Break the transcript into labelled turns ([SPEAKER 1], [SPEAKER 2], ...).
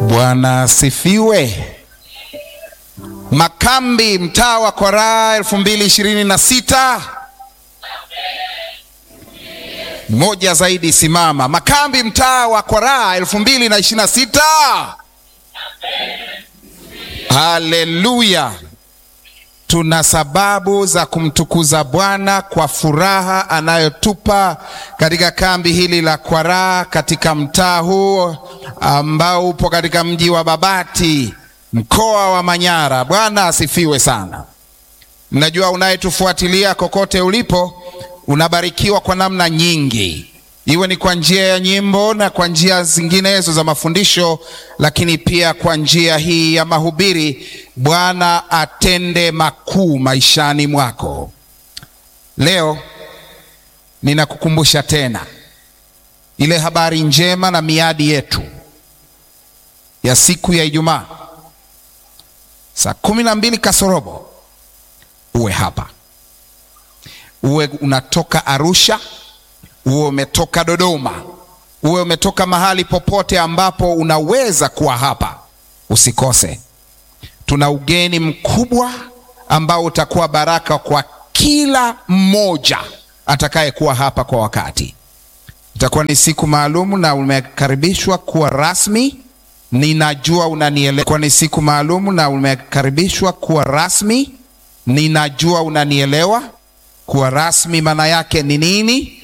[SPEAKER 1] Bwana asifiwe. Makambi mtaa wa Kwaraa elfu mbili ishirini na sita moja zaidi, simama. Makambi mtaa wa Kwaraa elfu mbili na ishirini na sita Haleluya! Tuna sababu za kumtukuza Bwana kwa furaha anayotupa katika kambi hili la Kwaraa katika mtaa huu ambao upo katika mji wa Babati mkoa wa Manyara. Bwana asifiwe sana. Najua unayetufuatilia kokote ulipo unabarikiwa kwa namna nyingi, iwe ni kwa njia ya nyimbo na kwa njia zinginezo za mafundisho, lakini pia kwa njia hii ya mahubiri. Bwana atende makuu maishani mwako. Leo ninakukumbusha tena ile habari njema na miadi yetu ya siku ya Ijumaa saa kumi na mbili kasorobo uwe hapa, uwe unatoka Arusha, uwe umetoka Dodoma, uwe umetoka mahali popote ambapo unaweza kuwa hapa, usikose. Tuna ugeni mkubwa ambao utakuwa baraka kwa kila mmoja atakayekuwa hapa kwa wakati. Itakuwa ni siku maalum na umekaribishwa kuwa rasmi. Ninajua unanielewa. Kwa ni siku maalum na umekaribishwa kuwa rasmi. Ninajua unanielewa. Kuwa rasmi maana yake ni nini?